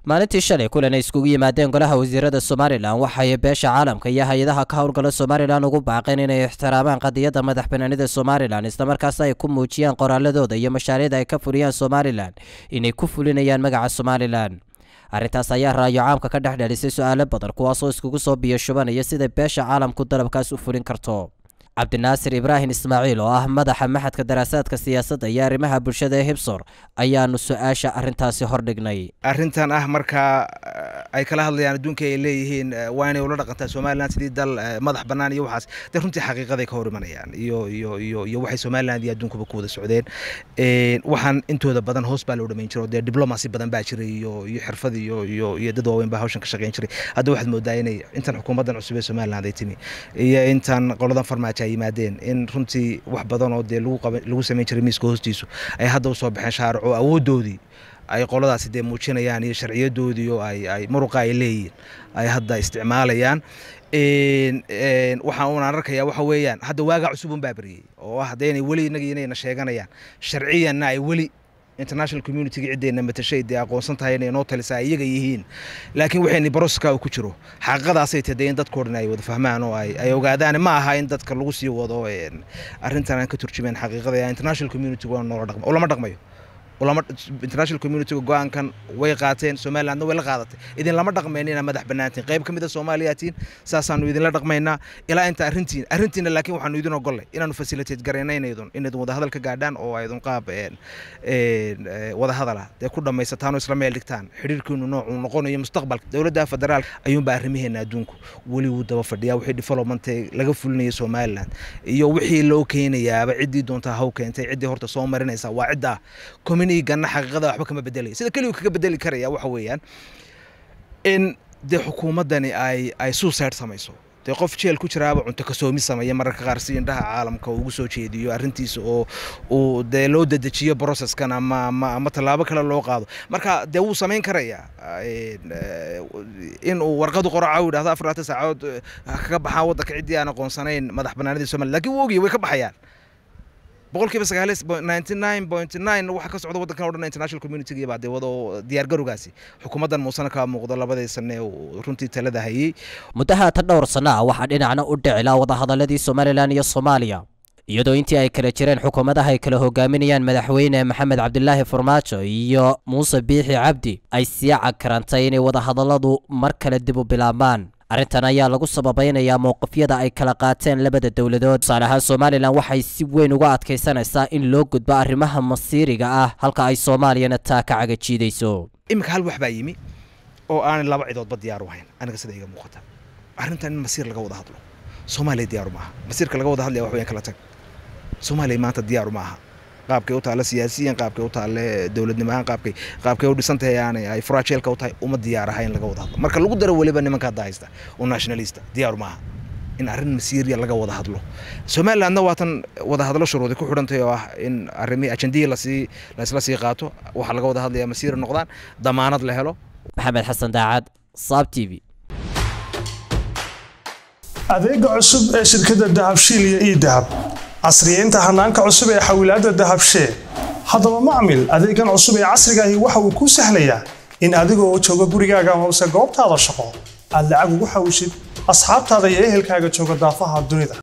maalintii shalay kulan ay iskugu yimaadeen golaha wasiirada somalilan waxay beesha caalamka iyo hay-adaha ka howlgala somalilan ugu baaqeen inay ixtiraamaan qadiyadda madax banaanida somalilan islamarkaas ay ku muujiyaan qoraaladooda iyo mashaariicda ay ka fuliyaan somalilan inay ku fulinayaan magaca somalilan arrintaas ayaa raayo caamka ka dhex dhelisay su-aalo badan kuwaasoo iskugu soo biyo shubanaya sida beesha caalamku dalabkaas u fulin karto cabdinaasir ibraahim ismaaciil oo ah madaxa maxadka daraasaadka siyaasadda iyo arrimaha bulshada ee hibsor ayaanu su-aasha arrintaasi hordhignay arrintan ah markaa ay kala hadlayaan adduunka ay leeyihiin waa inay ula dhaqantaa somalilan sidii dal madax bannaan iyo waxaas dee runtii xaqiiqaday ka hor imanayaan iyo iyo iyo iyo waxay somaliland iyo adduunkuba ku wada socdeen waxaan intooda badan hoos baa loo dhamayn jiro dee diblomacy badan baa jiray iyo iyo xirfad iyo iyo iyo dad waaweyn baa hawshan ka shaqeyn jiray hadda waxaad moodaa inay intan xukuumaddan cusub ee somaliland ay timi iyo intan qoladan farmaajo ay yimaadeen in runtii wax badan oo dee lagu qaban lagu samayn jiray miiska hoostiisu ay hadda usoo baxeen shaarico awooddoodii ay qoladaasi dee muujinayaan iyo sharciyadoodii oo ay ay muruqa ay leeyihiin ay hadda isticmaalayaan waxaan uunaan arkayaa waxa weeyaan hadda waagaa cusubun baa beriyey oo ah haddaynay weli inagii inayna sheeganayaan sharciyanna ay weli international communitiga ciddeenna matashay dee aqoonsan tahay inay noo talisaa iyaga yihiin laakiin waxayna baroska uu ku jiro xaqiiqadaasay tahay in dadkoo dhan ay wada fahmaan oo ay ay ogaadaan ma aha in dadka lagu sii wado arrintan aan ka turjumeen xaqiiqada international community waa noola dhaqma lama dhaqmayo ulama international communitiga go-aankan way qaateen somalilandna way la qaadatay idin lama dhaqmayna inaa madax bannaantiin qayb ka mid a soomaaliyaatiin saasaanu idinla dhaqmaynaa ilaa inta arrintiin arrintiina laakiin waxaanu idin ogolnay inaanu facilitate garayna inaydun inaydun wadahadal ka gaadhaan oo aydun qaab wadahadala dee ku dhammaysataan oo isla meel dhigtaan xidhiirkiinu noocuu noqonayo mustaqbalka dowladda federaalka ayuunbaa arrimaheena adduunku weli wuu daba fadhiyaa wixii development laga fulinaya somaliland iyo wixii loo keenayaaba ciddii doontaa haw keentay ciddii horta soo marinaysa waa ciddaa ganna xaqiiqada waxba kama bedelaya sida keligu kaga bedeli karaya waxa weeyaan in dee xukuumaddani ay ay suicide samayso dee qof jeel ku jiraaba cunto kasoomi sameeya mararka qaar si indhaha caalamka ugu soo jeediyo arrintiisa oo uu dee loo dedejiyo processkan ama ama ama tallaabo kale loo qaado marka dee wuu samayn karayaa in uu warqadu qoraca u yidhahdo afar laatan saacadood kaga baxaan waddanka ciddii aan aqoonsanayn madax bannaanidii somaliya lakin wuu ogyahy way ka baxayaan boqolkiiba sagaal ninety nine point nine waxa ka socda waddankan o dhan international communitiga baa dee wado diyaar garowgaasi xukuumaddan muusana kaa muuqdo labadii sane uu runtii talada hayey muddaha ta dhowr sanno ah waxaa dhinacna u dhicilaa wadahadaladii somalilan iyo soomaaliya iyadoo intii ay kala jireen xukuumadaha ay kala hogaaminayaan madaxweyne maxamed cabdilaahi farmaajo iyo muuse biixi cabdi ay sii cakarantay inay wadahadalladu mar kale dib u bilaabmaan arrintan ayaa lagu sababaynayaa mowqifyada ay kala qaateen labada dowladood tusaale ahaan somalilan waxay si weyn uga adkaysanaysaa in loo gudbo arrimaha masiiriga ah halka ay soomaaliyana taa ka cagajiidayso iminka hal wax baa yimi oo aanay laba cidoodba diyaar u hayn aniga sida iga muuqata arrintan in masiir laga wada hadlo soomaaliya diyaaru maaha masiirka laga wada hadlaya wax weyan kala tag soomaaliya maanta diyaaru ma aha qaabkay u taalle siyaasiyan qaabkay u taalle dowladnimo ahaan qaabkay qaabkay u dhisan tahay aanay ay furaajeelka u tahay uma diyaar aha in laga wada hadlo marka lagu daro weliba nimanka hadda haysta oo nationalista diyaaru maaha in arrin masiiriya laga wada hadlo somalilandna waatan wada hadlo shuruudi ku xidhantay oo ah in arrimihii ajendihii lasii laisla sii qaato waxaa laga wada hadlaya masiiri noqdaan damaanad la helo maxamed xasan daacad saab t v adeega cusub ee shirkadda dahabshiil iyo ii dahab casriyeynta hanaanka cusub ee xawilaadda dahabshee haddaba macmil adeegan cusub ee casrigaahi waxa uu kuu sahlayaa in adigoo jooga gurigaaga hoose goobtaada shaqo aad lacag ugu xawishid asxaabtaada iyo ehelkaaga jooga daafaha dunida